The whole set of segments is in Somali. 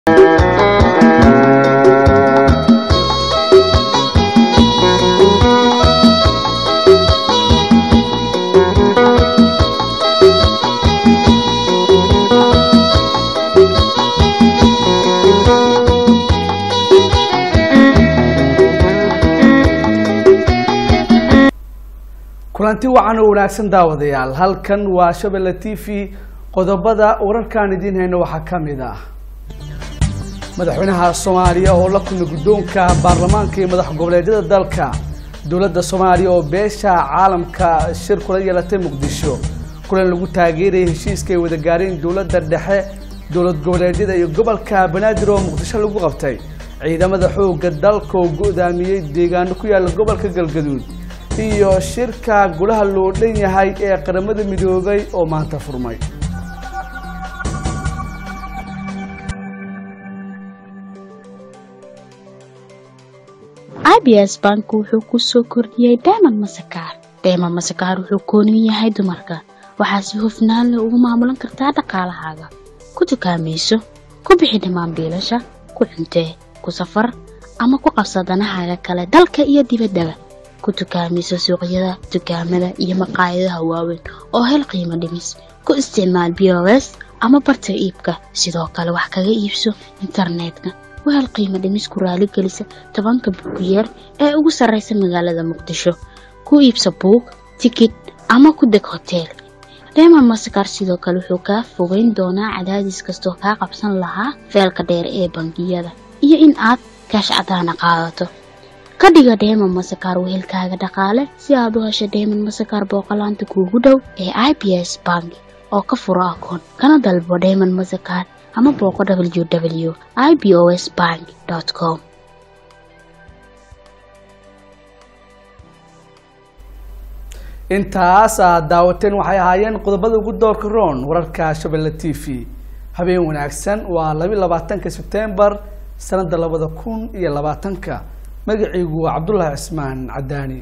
kulanti wacan oo wanaagsan daawadayaal halkan waa shabelle t v qodobada wararkaan idiin hayno waxaa ka mid ah madaxweynaha soomaaliya oo la kulmay guddoonka baarlamaanka iyo madax goboleedyada dalka dowladda soomaaliya oo beesha caalamka shir kula yeelatay muqdisho kulan lagu taageerayay heshiiska ay wada gaareen dowladda dhexe dowlad goboleedyada iyo gobolka banaadir oo muqdisho lagu qabtay ciidamada xoogga dalka oo go-daamiyey deegaano ku yaala gobolka galgaduud iyo shirka golaha loo dhan yahay ee qaramada midoobay oo maanta furmay abs bank wuxuu ku soo kordhiyey dayman masakaar dayman masakaar wuxuu koonin yahay dumarka waxaa si hufnaan leh ugu maamulan kartaa dhaqaalahaaga ku dukaamayso ku bixi dhammaan biilasha ku cuntee ku safar ama ku qabsa danahaaga kale dalka iyo dibaddaba ku dukaamayso suuqyada dukaamada iyo maqaayadaha waaweyn oo hel qiimo dhimis ku isticmaal b o s ama barta iibka sidoo kale wax kaga iibso internetka u hel qiimo dhimis ku raaligelisa tobanka buugiyeer ee ugu sarraysa magaalada muqdisho ku iibsa buug tikid ama ku deg hoteel reemon masakar sidoo kale wuxuu kaa fogeyn doonaa cadaadis kastoo kaa qabsan lahaa feelka dheer ee bangiyada iyo in aad kaash cadaana qaadato ka dhiga dheeman masakaar wehelkaaga dhaqaale si aad u hesho dheeman masakaar booqolaanta kuugu dhow ee i b s bank oo ka furo akoon kana dalbo dheeman masakaar ama booqo w w i b o s bank com intaas aad daawateen waxay ahaayeen qodobada ugu doorka roon wararka shabelle t v habeen wanaagsan waa labi labaatanka sebtembar sanada labada kun iyo labaatanka magaciigu waa cabdullaahi cismaan cadaani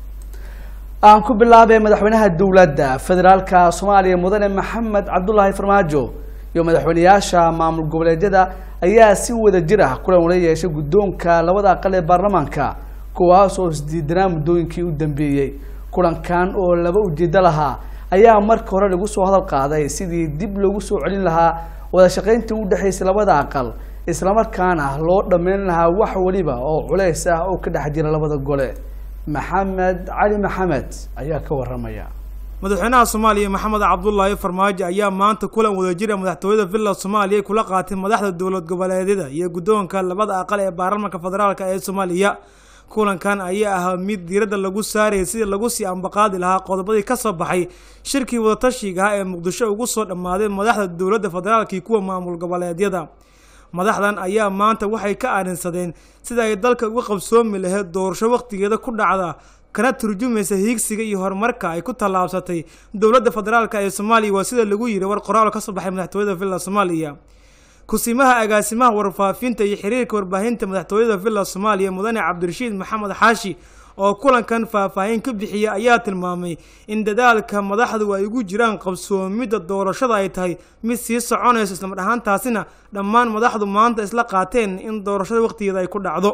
aan ku bilaabay madaxweynaha dowladda federaalka soomaaliya mudane maxamed cabdulaahi farmaajo iyo madaxweyneyaasha maamul goboleedyada ayaa si wada jir ah kulan ula yeeshay guddoonka labada aqal ee baarlamaanka kuwaas oo isdiidanaa muddooyinkii u dambeeyey kulankan oo laba ujeedo lahaa ayaa marka hore lagu soo hadal qaaday sidii dib loogu soo celin lahaa wada shaqayntii u dhexaysay labada aqal islamarkaana loo dhammayn lahaa wax weliba oo culays ah oo ka dhex jira labada gole maxamed cali maxamed ayaa ka waramaya madaxweynaha soomaaliya maxamed cabdulaahi farmaajo ayaa maanta kulan wadajira madaxtooyada villa soomaaliya kula qaatay madaxda dowlad goboleedyada iyo guddoonka labada aqal ee baarlamaanka federaalk ee soomaaliya kulankan ayaa ahaa mid diiradda lagu saarayay sidii lagu sii ambaqaadi lahaa qodobadii ka soo baxay shirkii wadatashiga ah ee muqdisho ugu soo dhammaaday madaxda dowladda federaalk iyo kuwa maamul goboleedyada madaxdan ayaa maanta waxay ka aarinsadeen sida ay dalka uga qabsoomi lahayd doorasho wakhtigeeda ku dhacda kana turjumaysa hiigsiga iyo horumarka ay ku tallaabsatay dowladda federaalk ee soomaaliya waa sida lagu yiri war qoraal ka soo baxay madaxtooyada villa soomaaliya kusimaha agaasimaha warfaafinta iyo xiriirka warbaahinta madaxtooyada villa soomaaliya mudane cabdirashiid maxamed xaashi oo kulankan faahfaahin ka bixiya ayaa tilmaamay in dadaalka madaxdu ay ugu jiraan qabsoomidda doorashada ay tahay mid sii soconayso islamar ahaantaasina dhammaan madaxdu maanta isla qaateen in doorashada wakhtigeeda ay ku dhacdo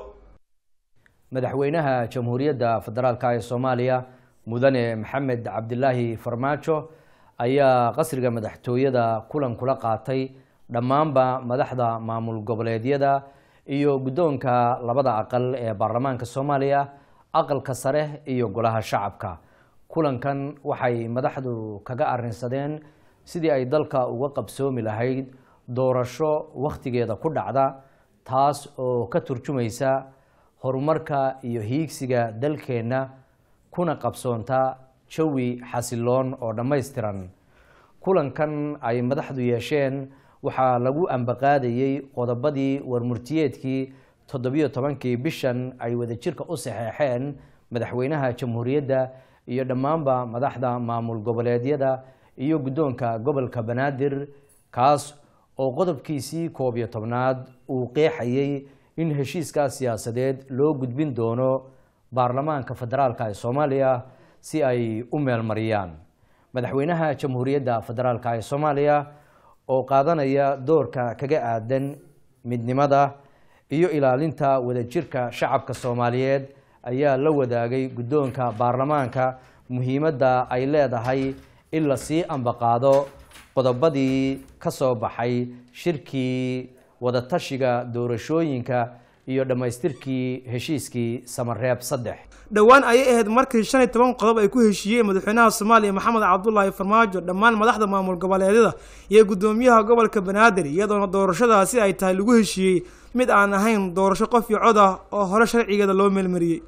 madaxweynaha jamhuuriyadda federaalk ee soomaaliya mudane maxamed cabdilaahi farmaajo ayaa qasriga madaxtooyada kulan kula qaatay dhammaanba madaxda maamul goboleedyada iyo guddoonka labada aqal ee baarlamaanka soomaaliya aqalka sare iyo golaha shacabka kulankan waxay madaxdu kaga arinsadeen sidii ay dalka uga qabsoomi lahayd doorasho wakhtigeeda ku dhacda taas oo ka turjumaysa horumarka iyo hiigsiga dalkeenna kuna qabsoonta jawi xasiloon oo dhammaystiran kulankan ay madaxdu yeesheen waxaa lagu ambaqaadayey qodobadii warmurtiyeedkii toddobiyo tobankii bishan ay wadajirka u saxeexeen madaxweynaha jamhuuriyadda iyo dhammaanba madaxda maamul goboleedyada iyo guddoonka gobolka banaadir kaas oo qodobkiisii koob iyo tobnaad uu qeexayey in heshiiskaas siyaasadeed loo gudbin doono baarlamaanka federaalk ee soomaaliya si ay u meelmariyaan madaxweynaha jamhuuriyadda federaalk ee soomaaliya oo qaadanaya doorka kaga aadan midnimada iyo ilaalinta wadajirka shacabka soomaaliyeed ayaa la wadaagay guddoonka baarlamaanka muhiimadda ay leedahay in lasii ambaqaado qodobadii ka soo baxay shirkii wadatashiga doorashooyinka iyo dhammaystirkii heshiiskii samareeb saddex dhowaan ayay ahayd markii shan iyo toban qodob ay ku heshiiyeen madaxweynaha soomaaliya maxamed cabdulaahi farmaajo dhammaan madaxda maamul goboleedyada iyo guddoomiyaha gobolka banaadir iyadoona doorashadaasi ay tahay lagu heshiiyey mid aan ahayn doorasho qof iyo cod ah oo hore sharcigeeda loo meelmariyey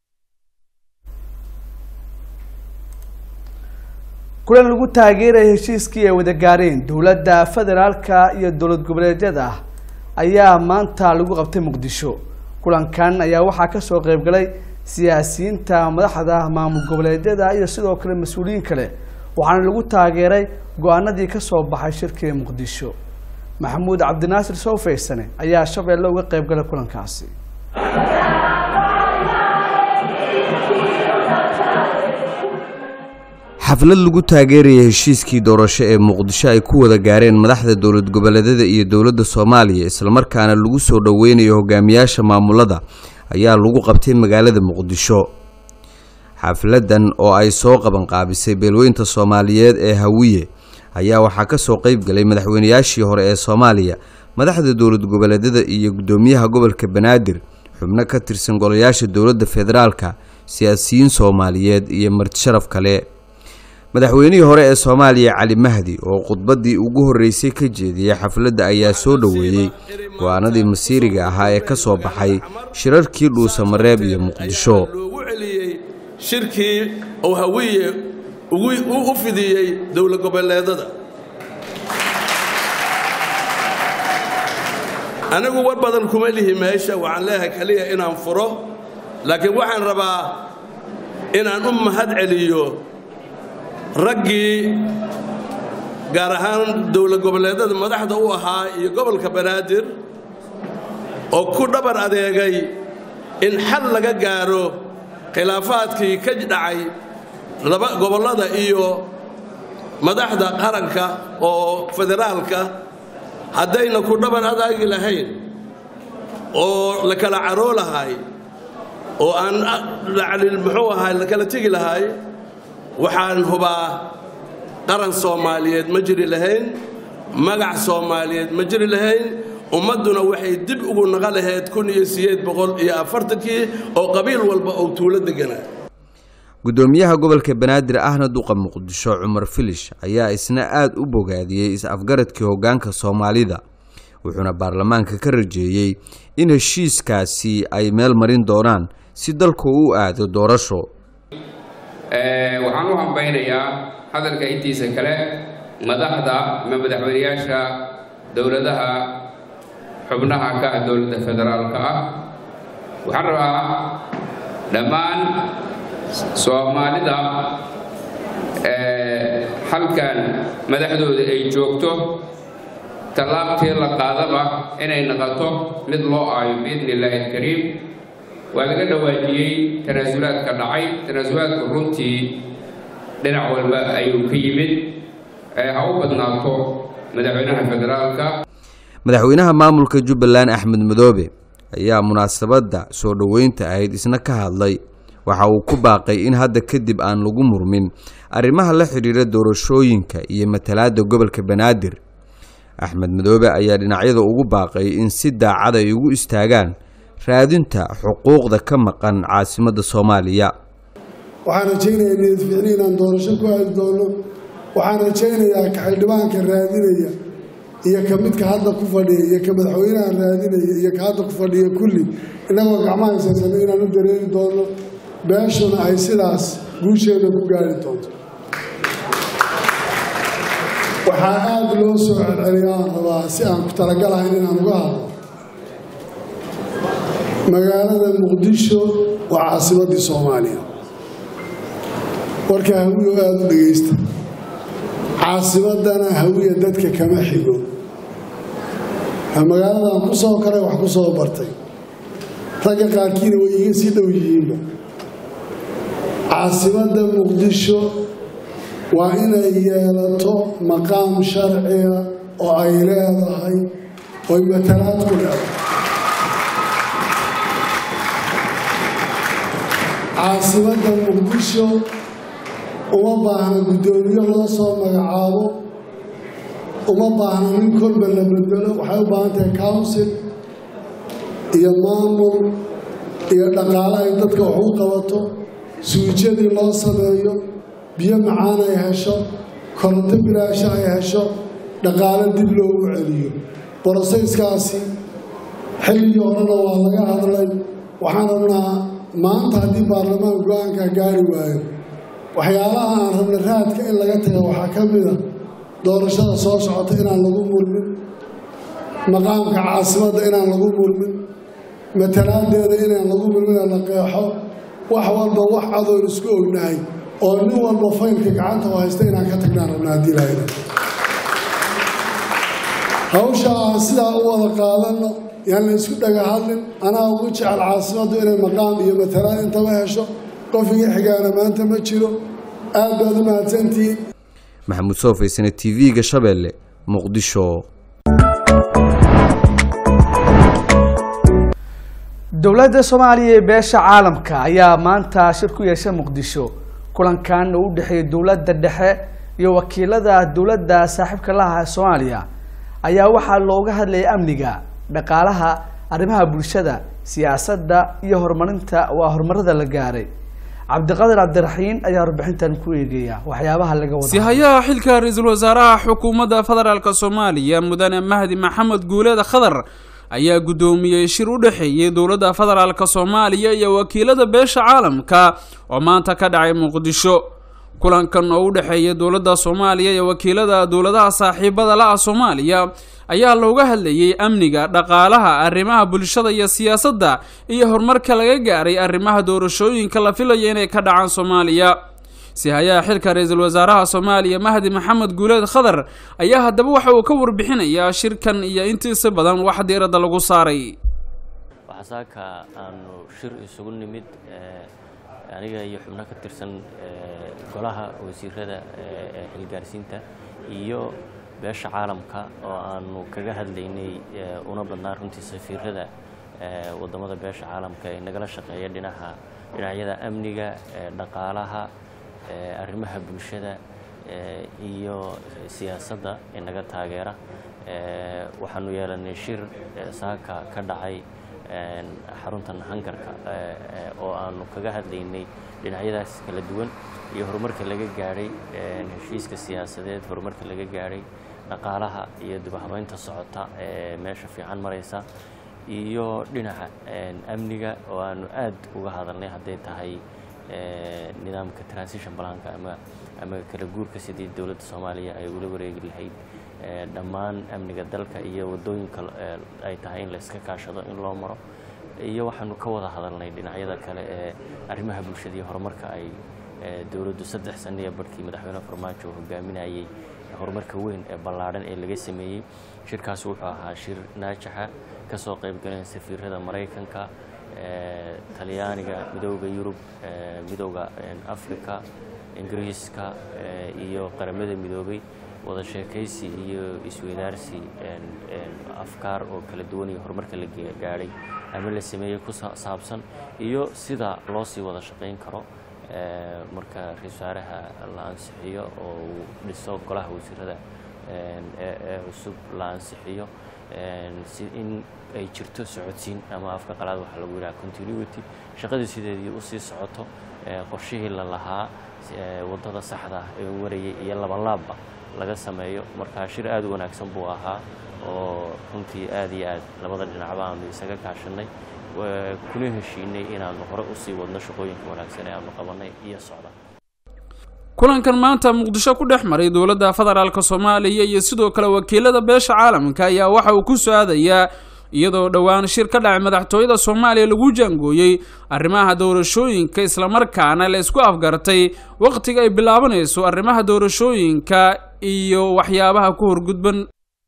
kulan lagu taageeraya heshiiskii ay wada gaareen dowladda federaalka iyo dowlad goboleedyada ayaa maanta lagu qabtay muqdisho kulankan ayaa waxaa kasoo qeybgalay siyaasiyiinta madaxda maamul goboleedyada iyo sidoo kale mas-uuliyiin kale waxaana lagu taageeray go-aanadii kasoo baxay shirkii muqdisho maxamuud cabdinaasir sowfaysane ayaa shabeelle uga qeybgalay kulankaasi xaflad lagu taageeraya heshiiskii doorasho ee muqdisho ay ku wada gaareen madaxda dowlad goboleedyada iyo dowladda soomaaliya islamarkaana lagu soo dhoweynayo hogaamiyaasha maamulada ayaa lagu qabtay magaalada muqdisho xafladan oo ay soo qabanqaabisay beelweynta soomaaliyeed ee hawiye ayaa waxaa ka soo qeyb galay madaxweynayaashii hore ee soomaaliya madaxda dowlad goboleedyada iyo guddoomiyaha gobolka banaadir xubno ka tirsan golayaasha dowladda federaalka siyaasiyiin soomaaliyeed iyo martisharaf kale madaxweynihii hore ee soomaaliya cali mahdi oo khudbaddii ugu horreysay ka jeediyey xafladda ayaa soo dhoweeyey go-aanadii masiiriga ahaa ee ka soo baxay shirarkii dhuusamareeb iyo muqdisho loogu celiyey shirkii uu hawiye u fidiyey dowlad goboleedada anigu war badan kuma lihi meesha waxaan leeyahay keliya inaan furo laakiin waxaan rabaa inaan u mahad celiyo raggii gaar ahaan dowlad goboleedada madaxda u ahaa iyo gobolka banaadir oo ku dhabar adeegay in xal laga gaaro khilaafaadkii ka dhacay laba gobollada iyo madaxda qaranka oo federaalka haddayna ku dhabar adaagi lahayn oo la kala caroo lahay oo aan muxuu ahay la kala tegi lahay waxaan hubaa qaran soomaaliyeed ma jiri lahayn magac soomaaliyeed ma jiri lahayn ummadduna waxay dib ugu naqa lahayd kun iyo sideed boqol iyo afartankii oo qabiil walba oo tuulo deganaa guddoomiyaha gobolka banaadir ahna duqa muqdisho cumar filish ayaa isna aada u bogaadiyey is-afgaradkii hoggaanka soomaalida wuxuuna baarlamaanka ka rajeeyey in heshiiskaasi ay meel marin doonaan si dalku u aado doorasho waxaan u hambaynayaa hadalka intiisa kale madaxda ama madaxweynayaasha dowladaha xubnaha ka ah dowladda federaalka ah waxaan rabaa dhammaan soomaalida halkan madaxdooda ay joogto tallaabtii la qaadaba inay noqoto mid loo aayo biidni illaahi alkariim waa laga dhawaajiyey tanaasulaadka dhacay tanaasulaadka runtii dhinac walba ayuu ka yimid ha u badnaato madaxweynaha federaalka madaxweynaha maamulka jubbaland axmed madoobe ayaa munaasabadda soo dhoweynta ahayd isna ka hadlay waxa uu ku baaqay in hadda kadib aan lagu murmin arrimaha la xidhiira doorashooyinka iyo matalaadda gobolka banaadir axmed madoobe ayaa dhinacyada ugu baaqay in si daacad ay ugu istaagaan raadinta xuquuqda ka maqan caasimadda soomaaliya waxaan rajaynayaa niyad ficni inaan doorasho ku aadi doono waxaan rajaynayaa ka xildhibaanka raadinaya iyo ka midka hadda ku fadhiya iyo ka madaxweynaha raadinaya iyo ka hadda ku fadhiya kulli innagoo gacmaha haysaysano inaan u dareeri doono beeshuna ay sidaas guusheeda ku gaari doonto waxaa aada loo soo celceliya aan rabaa si aan ku talagalahayn inaan uga hadlo magaalada muqdisho waa caasimaddii soomaaliya warka hawiyo aada u dhegaysta caasimaddana hawiya dadka kama xigo magaaladan ku soo koray wax ku soo bartay ragga qaarkiina way iga sii dhow yihiinba caasimadda muqdisho waa inay yeelato maqaam sharciga oo ay leedahay oy matalaad ku dhacdo caasimadda muqdisho uma baahna guddoomiye loo soo magacaabo uma baahna nin kolba la bedelo waxay u baahan tahay council iyo maamul iyo dhaqaale ay dadka wax u qabato suujadii loo sameeyo biyo macaan ay hesho koronto bilaasha ay hesho dhaqaale dib loogu celiyo borosayskaasi xilligii horena waa laga hadlay waxaan rabnaa maanta haddii baarlamaan go-aankaa gaari waayo waxyaalaha aan rabna raadka in laga taga waxaa ka mid a doorashada soo socota inaan lagu murmin maqaamka caasimadda inaan lagu murmin matalaadeeda inaan lagu murmin la qeexo wax walba wax cadoon isku ognahay oo nin walba faylka gacanta u haysta inaan ka tagnaan rabna haddii lahayda hawsha aan sidaa u wada qaadanno yaan la isku dhaga hadlin anaa ugu jecel caasimaddu inay maqaam iyo matalaan intaba hesho qof iga xigaana maanta ma jiro aad baad u mahadsantihiin maxamuud soofaysane t v-ga shabeelle muqdisho dowladda soomaaliya ee beesha caalamka ayaa maanta shir ku yeeshay muqdisho kulankan oo u dhexeeyay dowladda dhexe iyo wakiilada dowladda saaxiibka laha ee soomaaliya ayaa waxaa looga hadlayay amniga dhaqaalaha arrimaha bulshada siyaasadda iyo horumarinta waa horumarada la gaaray cabdiqadir cabdiraxiin ayaa warbixintan ku eegaya waxyaabaha laga wada sihayaha xilka ra-iisul wasaaraha xukuumadda federaalk soomaaliya mudane mahdi maxamed guuleed khadar ayaa guddoomiyey shir u dhexeeyey dowladda federaalk soomaaliya iyo wakiilada beesha caalamka oo maanta ka dhacay muqdisho kulankan oo u dhexeeya dowladda soomaaliya iyo wakiilada dowladaha saaxiibada la-ah soomaaliya ayaa looga hadlayey amniga dhaqaalaha arrimaha bulshada iyo siyaasadda iyo horumarka laga gaaray arrimaha doorashooyinka la filayo inay ka dhacaan soomaaliya sihayaha xilka ra-iisul wasaaraha soomaaliya mahdi maxamed guuleed khadar ayaa haddaba waxa uu ka warbixinayaa shirkan iyo intiisa badan wax diiradda lagu saaray waxasaaka aanu shir isugu nimid aniga iyo xubno ka tirsan golaha wasiirada ee xilgaarsiinta iyo beesha caalamka oo aanu kaga hadlaynay una badnaa runtii safiirada wadamada beesha caalamka ee nagala shaqeeya dhinaca dhinacyada amniga dhaqaalaha arrimaha bulshada iyo siyaasadda ee naga taageera waxaanu yeelanay shir saaka ka dhacay xaruntan hangarka oo aanu kaga hadlaynay dhinacyadaas kala duwan iyo horumarka laga gaadhay heshiiska siyaasadeed horumarka laga gaadhay dhaqaalaha iyo dibahabeynta socota ee meesha fiican maraysa iyo dhinaca amniga oo aanu aad uga hadalnay hadday tahay nidaamka transition balanka ama ama kala guurka sidii dowladda soomaaliya ay ula wareegi lahayd dhammaan amniga dalka iyo waddooyinka ay tahay in la iska kaashado in loo maro iyo waxaanu ka wada hadalnay dhinacyada kale ee arrimaha bulshada iyo horumarka ay dowladdu saddex saniya barhkii madaxweyne farmaajo hogaaminayay horumarka weyn ee ballaadhan ee laga sameeyey shirkaas wuxuu ahaa shir naajaxa ka soo qayb galeen safiirada maraykanka talyaaniga midooda yurub midooda africa ingiriiska iyo qaramada midoobay wada sheekaysi iyo isweydaarsi afkaar oo kala duwan iyo horumarka la gaadhay ama la sameeyey ku saabsan iyo sida loo sii wada shaqayn karo marka ra-isul wasaaraha la ansixiyo oo uu dhiso golaha wasiirada ee cusub la ansixiyo si in ay jirto socodsiin ama afka qalaad waxaa lagu yidhaha continuity shaqadii sideedii usii socoto qorshihii la lahaa waddada saxda ah ee warayay iyo labanlaabba laga sameeyo marka shir aad u wanaagsan buu ahaa oo runtii aad iyo aad labada dhinacba aanu isaga kaashanay kuna heshiinay inaanu hore usii wadno shaqooyinka wanaagsan ee aanu qabanay iyo socda kulankan maanta muqdisho ku dhex maray dowladda federaalk soomaaliya iyo sidoo kale wakiilada beesha caalamka ayaa waxa uu ku soo-aadayaa iyadoo dhowaan shir ka dhacay madaxtooyada soomaaliya lagu jaangooyey arrimaha doorashooyinka islamarkaana la isku afgartay wakhtiga ay bilaabanayso arrimaha doorashooyinka iyo waxyaabaha ku horgudban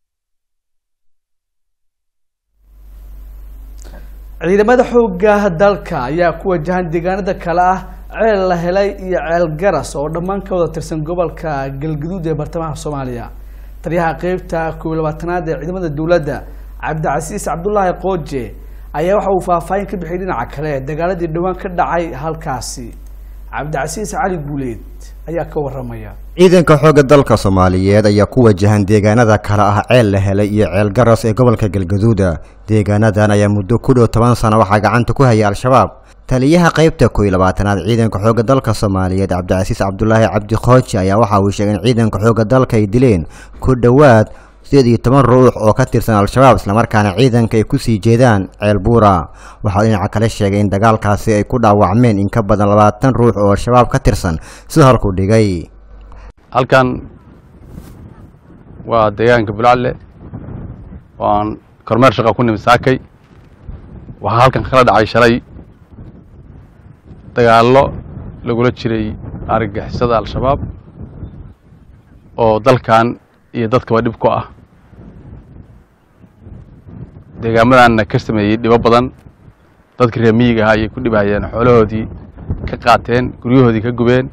ciidamada xoogga dalka ayaa ku wajahan deegaanada kale ah ceel la helay iyo ceel garas oo dhammaan ka wada tirsan gobolka galgaduud ee bartamaha soomaaliya taliyaha qeybta koob iyo labaatanaad ee ciidamada dowladda cabdicasiis cabdulaahi qooje ayaa waxa uu faahfaahin ka bixiyay dhinaca kale dagaaladii dhowaan ka dhacay halkaasi cabdicasiis cali guuleed ayaa ka waramaya ciidanka xoogga dalka soomaaliyeed ayaa ku wajahan deegaanada kale ah ceel la helay iyo ceel garas ee gobolka galgaduuda deegaanadan ayaa muddo ku dhow toban sano waxaa gacanta ku hayay al-shabaab taliyaha qaybta kow iyo labaatanaad ciidanka xoogga dalka soomaaliyeed cabdicasiis cabdulaahi cabdi khooji ayaa waxa uu sheegay in ciidanka xoogga dalka ay dileen ku dhowaad sideed iyo toban ruux oo ka tirsan al-shabaab islamarkaana ciidanka ay kusii jeedaan ceel buura waxaa dhinaca kale sheegay in dagaalkaasi ay ku dhaawacmeen in ka badan labaatan ruux oo al-shabaab ka tirsan sida halkuu dhigay halkan waa deegaanka bulcalle waan kormeer shaqa ku nimid saakay waxaa halkan kala dhacay shalay dagaallo lagula jiray argagixisada al-shabaab oo dalkan iyo dadkaba dhib ku ah deegaamadanna ka sameeyey dhibo badan dadkii reer miyiga ahaa ayay ku dhibahayeen xoolahoodii ka qaateen guryahoodii ka gubeen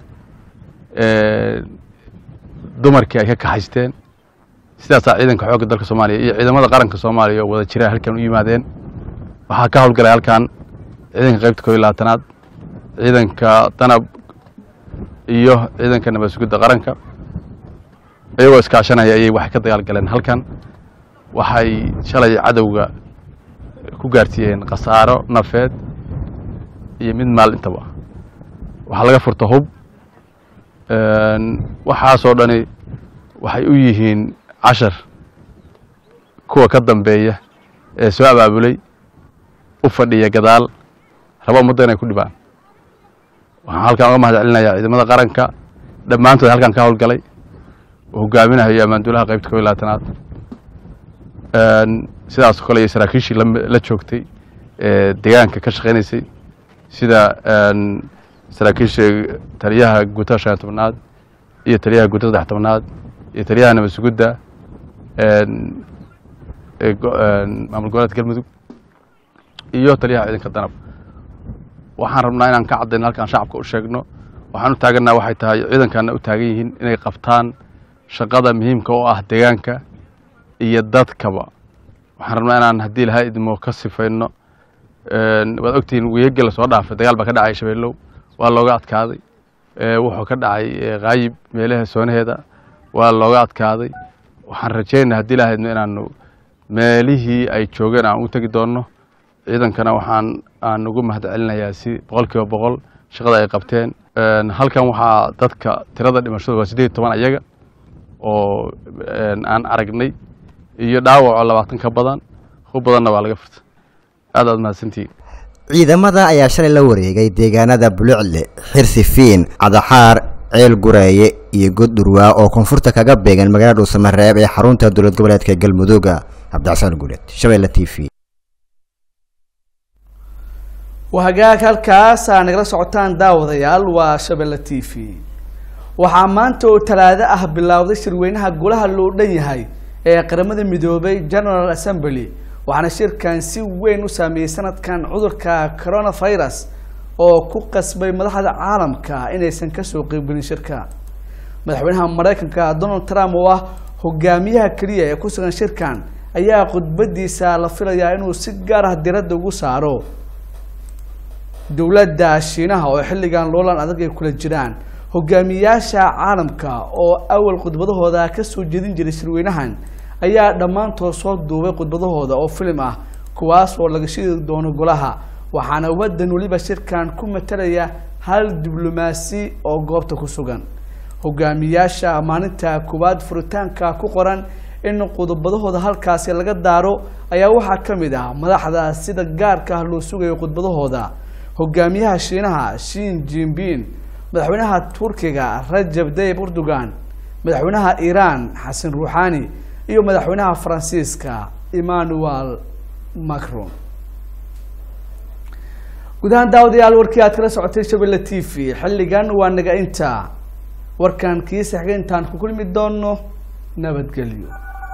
dumarkii ay ka kaxaysteen sidaasaa ciidanka xoogga dalka soomaaliya iyo ciidamada qaranka soomaaliya oo wada jira halkan u yimaadeen waxaa ka howlgalay halkan ciidanka qaybta koob iyo labaatanaad ciidanka danab iyo ciidanka nabad sugidda qaranka iyagoo iskaashanaya ayay waxay ka dagaalgaleen halkan waxay shalay cadowga ku gaarsiiyeen khasaaro nafeed iyo mid maal intaba waxaa laga furta hub waxaasoo dhani waxay u yihiin cashar kuwa ka dambeeya ee soo abaabulay u fadhiya gadaal raba ummadda inay ku dhibaan waxaan halkan uga mahad celinayaa ciidamada qaranka dhammaantood halkan ka howlgalay oo hogaaminahayo ammaanduulaha qaybta kob iyo labaatanaad sidaasoo kale iyo saraakiishii la joogtay ee deegaanka ka shaqaynaysay sida saraakiisha taliyaha guutada shan iyo tobnaad iyo taliyaha guutada saddex tobnaad iyo taliyaha nabad sugudda maamul goboleedka galmudug iyo taliyaha ciidanka danab waxaan rabnaa inaan ka caddayno halkaan shacabka u sheegno waxaan u taagannaha waxay tahay ciidankaana u taagan yihiin inay qabtaan shaqada muhiimka oo ah deegaanka iyo dadkaba waxaan rabnaa inaan haddii lahaa idmo ka sifayno waad ogtihiin wiyagii lasoo dhaafay dagaal baa ka dhacay shabeellow waa looga adkaaday wuxuu ka dhacay kaayib meelaha soonaheeda waa looga adkaaday waxaan rajaynaa haddii lahaa idmo inaanu meelihii ay joogeen aan u tegi doonno ciidankana waxaan aan ugu mahad celinayaa si boqol kiiba boqol shaqada ay qabteen halkan waxaa dadka tirada dhimashadu waa siddeed iyo toban ayaga oo aan aragnay iyo dhaawaco labaatan ka badan hub badanna waa laga furta aad aad mahadsantihiin ciidamada ayaa shalay la wareegay deegaanada bulucle xirsifiin cadaxaar ceel gureeye iyo goddurwaa oo koonfurta kaga beegan magaalada dhuusamareeb ee xarunta dowlad goboleedka galmudugga cabdixasaan guuleed shabeelle t v wahagaag halkaas aa nagala socotaan daawadayaal waa shabeelle t v waxaa maanta oo talaado ah bilowday shirweynaha golaha loo dhan yahay ee qaramada midoobay general assembly waxaana shirkan si weyn u saameeyey sanadkan cudurka coronavirus oo ku qasbay madaxda caalamka inaysan kasoo qeybgelin shirka madaxweynaha mareykanka donald trump oo ah hogaamiyaha keliya ee ku sugan shirkan ayaa khudbadiisa la filayaa inuu si gaar ah diradda ugu saaro dowladda shiinaha oo xilligan loolan adag ay kula jiraan hogaamiyaasha caalamka oo awal khudbadahooda kasoo jeedin jiray shirweynahan ayaa dhammaantood soo duubay khudbadahooda oo filim ah kuwaas oo laga shidi doono golaha waxaana wadan weliba shirkan ku matalaya hal diblomaasi oo goobta ku sugan hogaamiyaasha maalinta koowaad furitaanka ku qoran in khudbadahooda halkaasi laga daaro ayaa waxaa ka mid ah madaxda sida gaarka ah loo sugayo khudbadahooda hogaamiyaha shiinaha shin jinbin madaxweynaha turkiga rajab tayyib erdogan madaxweynaha iiraan xasan ruuxani iyo madaxweynaha faransiiska emmanuel macron guud ahaan daawadayaal warkii aad kala socotay shabelle t v xilligan waa naga inta warkan kiisa xiga intaan ku kulmi doono nabadgelyo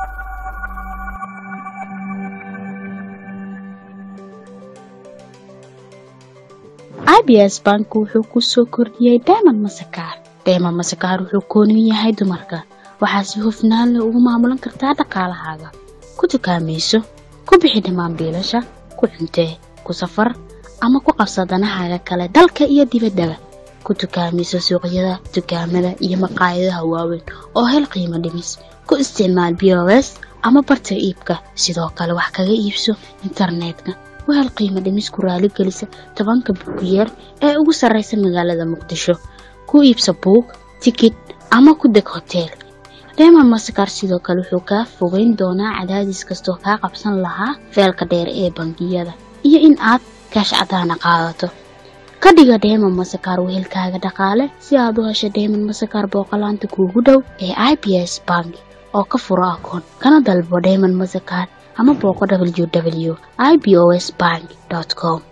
abs bank wuxuu ku soo kordhiyey dayman masakaar dayman masakaar wuxuu kooniyu yahay dumarka waxaa si hufnaan leh ugu maamulan kartaa dhaqaalahaaga ku dukaamayso ku bixi dhammaan biilasha ku cuntee ku safar ama ku qabsa danahaaga kale dalka iyo dibaddaba ku tukaamayso suuqyada dukaamada iyo maqaayadaha waaweyn oo hel qiimo dhimis ku isticmaal b o s ama barta iibka sidoo kale wax kaga iibso internetka u hel qiimo dhimis ku raaligelisa tobanka buugiyeer ee ugu sarreysa magaalada muqdisho ku iibsa buug tikid ama ku deg hoteel reema masakar sidoo kale wuxuu kaa fogeyn doonaa cadaadis kastoo kaa qabsan lahaa feelka dheer ee bangiyada iyo in aad kaash cadaana qaadato ka dhiga dheeman masakar wehelkaaga dhaqaale si aad u hesho dheeman masakar booqolaanta kuugu dhow ee i b s bank oo ka furo akoon kana dalbo dheeman masakar ama booqo w w i b o s bank com